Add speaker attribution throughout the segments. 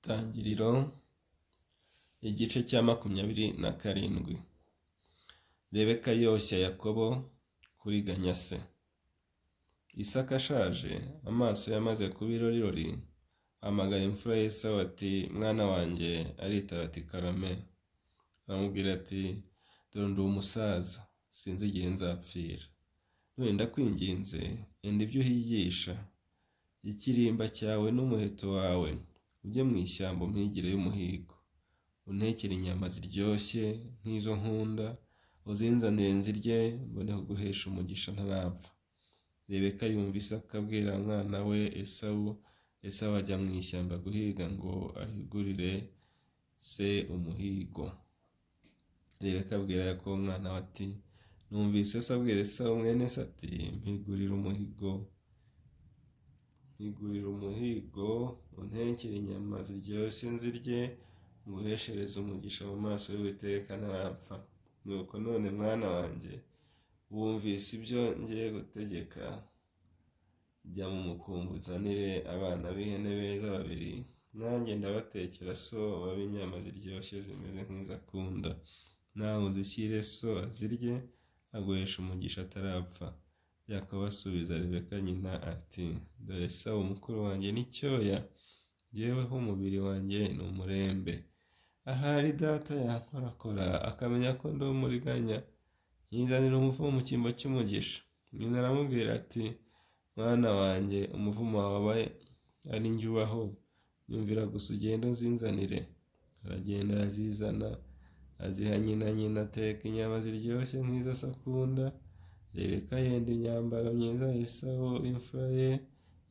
Speaker 1: Tangiriro igice cya makumyabiri na karindwi rebeka yoshya yakobo kuri ganyase isaka ashaje amaso yamaze kuba irorirori amagara imfura y'esawu ati mwana wanjye aritaba ati karame aramubwira ati dore ndi umusaza sinzi igihe nzapfira none ndakwinginze enda ibyo uhigisha ikirimba cyawe n'umuheto wawe ujye mu ishyamba umpigire y'umuhigo untekere inyama ziryoshye nk'izo nkunda uzinzanire nzirye mbone kuguhesha umugisha ntarapfa rebeka yumva isaka abwira umwana we esawu esawu ajya mu ishyamba guhiga ngo ahigurire se umuhigo rebeka abwira yakobo umwana we ati numvise se abwira esawu mwene se ati mpigurire umuhigo mpigurire umuhigo untekere inyama ziryoshye nzirye nguheshereze umugisha mu maso y'uwiteka ntarapfa nuko none mwana wanjye wumvise ibyo ngiye gutegeka jya mu mukumbi uzanire abana b'ihene beza babiri nanjye ndabatekera so babe inyama ziryoshye zimeze nk'izakunda nawe uzishyire so azirye aguhesha umugisha atarapfa yakobo asubiza rebeka nyina ati dore sawa umukuru wanjye ni cyoya yeweho umubiri wanjye ni umurembe ahari data yankorakora akamenya ko ndi umuriganya yizanira umuvumo mu cyimbo cy'umugisha nyina aramubwira ati mwana wanjye umuvumo wawe ari njye ubaho yumvira gusa ugenda uzinzanire aragenda arazizana aziha nyina nyina ateka inyama ziryoshye nk'izo se akunda rebeka yenda imyambaro myiza yisaho imfura ye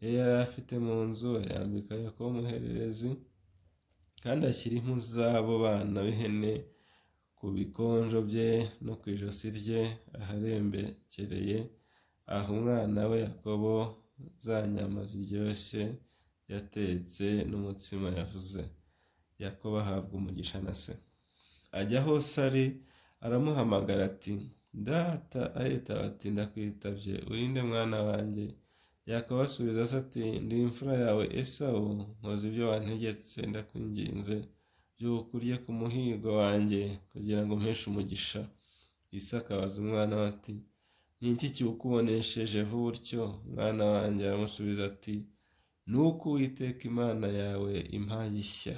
Speaker 1: iyo yari afite mu nzu yambika yakobo umuhererezi kandi ashyira impu z'abo bana b'ihene ku bikonjo bye no ku ijosi rye aharembekereye aha umwana we yakobo za nyama ziryoshye yatetse n'umutsima yavuze yakobo ahabwa umugisha na se ajya hose ari aramuhamagara ati data ahita ati ndakwitabye urinde mwana wanjye yakobo asubiza se ati ndi imfura yawe esawu nkoze ibyo wantegetse ndakwinginze by'uko urye ku muhigo wanjye kugira ngo mpeshe umugisha isaka abaza umwana we ati ni iki kiwukubonesheje vuba utyo mwana wanjye aramusubiza ati ni uko uwiteka imana yawe impaye ishya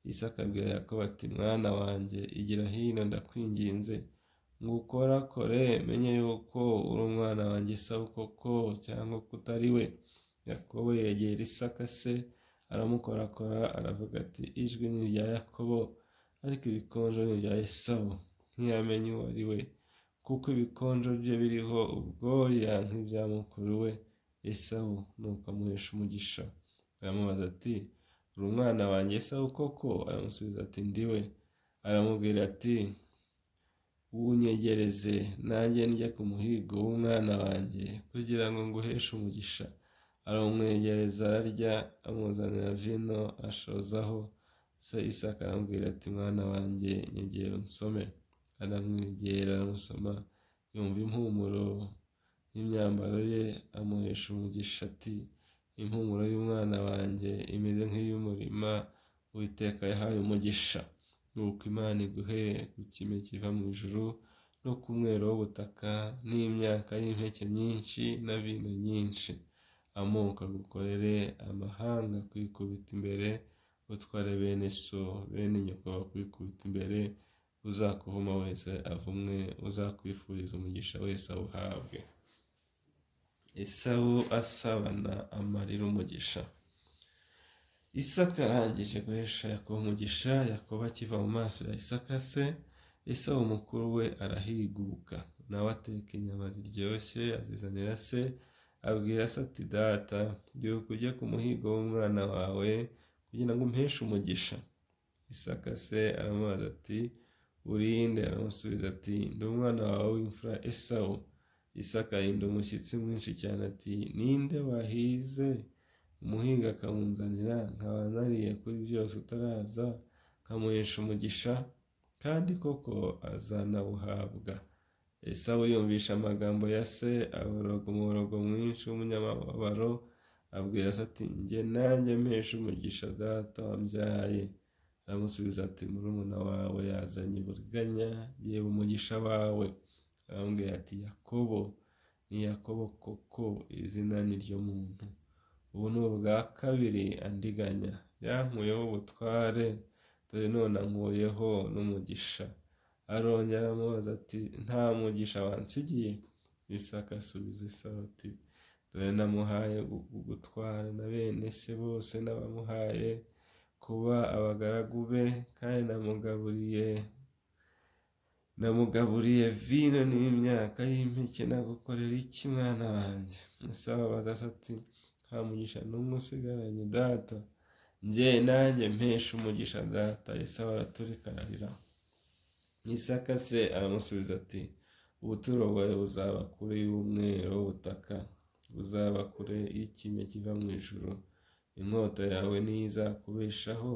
Speaker 1: isaka abwira yakobo ati mwana wanjye igira hino ndakwinginze ngo ukorakore menye yuko uri umwana wanjye isaba koko cyangwa ko utari we yakobo yegera isaka se aramukorakora aravuga ati ijwi ni irya yakobo ariko ibikonjo ni irya esawu ntiyamenye uwo ari we kuko ibikonjo bye biriho ubwoya nk'ibya mukuru we esawu nuko amuhesha umugisha aramubaza ati uri umwana wanjye esawu koko aramusubiza ati ndi we aramubwira ati wunyegereze nanjye njya ku muhigo w'umwana wanjye kugira ngo nguheshe umugisha aramwegereza ararya amuzanira vino ashozaho se isaka aramubwira ati mwana wanjye nyegera unsome aramwegera aramusoma yumva impumuro y'imyambaro ye amuhesha umugisha ati impumuro y'umwana wanjye imeze nk'iy'umurima witeka yahaye umugisha nuko imana iguhe ku kime kiva mu ijuru no ku mwero w'ubutaka n'imyaka y'impeke myinshi na vino nyinshi amoko agukorere amahanga kwikubita imbere utware bene so bene nyoko bakwikubita imbere uzakuhoma wese avumwe uzakwifuriza umugisha wese awuhabwe isabu asabana amarira umugisha isaka arangije guhesha yakobo umugisha yakobo akiva mu maso ya isaka se isabu mukuru we arahiguka nawe ateka inyama ziryoshye azizanira se abwira se ati data byuka ujye ku muhigo w'umwana wawe kugira ngo umpeshe umugisha isaka se aramubaza ati urinde aramusubiza ati ndi umwana wawe w'imfura esawu isaka ahinda umushyitsi mwinshi cyane ati ninde wahize umuhinga akamuzanira nkaba nariye kuri byose utaraza nkamuhesha umugisha kandi koko azanawuhabwa esawu yumvisha amagambo ya se aboroga umuborogo mwinshi w'umunyamababaro abwira se ati njye nanjye mpesha umugisha data wambyaye aramusubiza ati murumuna wawe yazanye uburiganya yewe umugisha wawe arambwira ati yakobo ni yakobo koko izina ni ryo muntu ubu ni ubwa kabiri andiganya yankuyeho ubutware dore none ankuyeho n'umugisha arongera aramubaza ati nta mugisha wansigiye isaka asubiza isaho ati dore namuhaye gutwara na bene se bose n'abamuhaye kuba abagaragu be kandi namugaburiye namugaburiye vino n'imyaka y'impeke nagukorera iki mwana wanjye isaha baza ati nta mugisha n'umwe usigaranye data njye nanjye mpesha umugisha data isaha araturika ararira isaka se aramusubiza ati ubuturo bwawe buzaba kure y'umweru w'ubutaka buzaba kure y'ikime kiva mu ijoro inkota yawe niyo izakubeshaho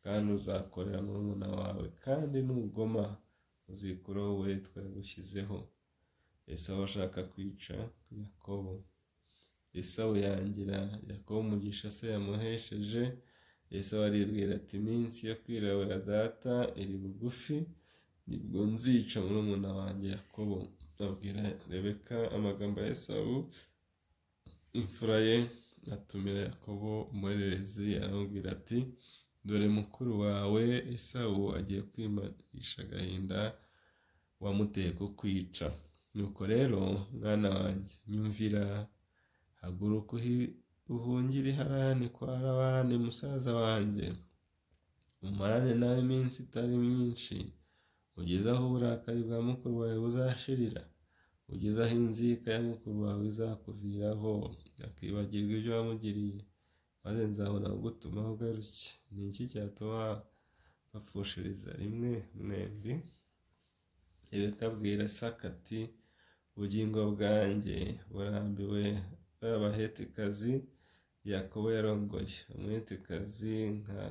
Speaker 1: kandi uzakorera murumuna wawe kandi nugoma uzikuraho uburetwa yagushyizeho esawu ashaka kwica yakobo esawu yangira yakobo umugisha se yamuhesheje esawu aribwira ati iminsi yo kwirabura data iri bugufi nibwo nzica murumuna wanjye yakobo abwira rebeka amagambo ya esawu imfura ye atumira yakobo umurerezi aramubwira ati dore mukuru wawe esawu agiye kwimarisha agahinda wamuteye ku kwica nuko rero mwana wanjye nyumvira haguruka uhungire harani kwa rabani musaza wanjye umarane nawe iminsi itari myinshi ugeze aho uburakari bwa mukuru wawe buzashirira ugeze aho inzika ya mukuru wawe izakuviraho akibagirwa ibyo wamugiriye maze nzabona gutumaho ugaruke ni iki cyatuma bapfushiriza rimwe mwembi ibikabwira ati ubugingo bwanjye burambiwe b'abahetikazi yakobo yarongoye umuhetikazi nka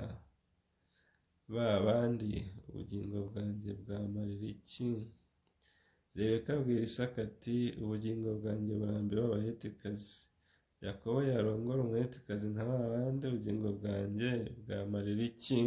Speaker 1: ba bandi ubugingo bwanjye bwamarira iki rebeka abwira isaka ati ubugingo bwanjye burambiwe abahetikazi yakobo yarongora umwetikazi nka ba bandi ubugingo bwanjye bwamarira iki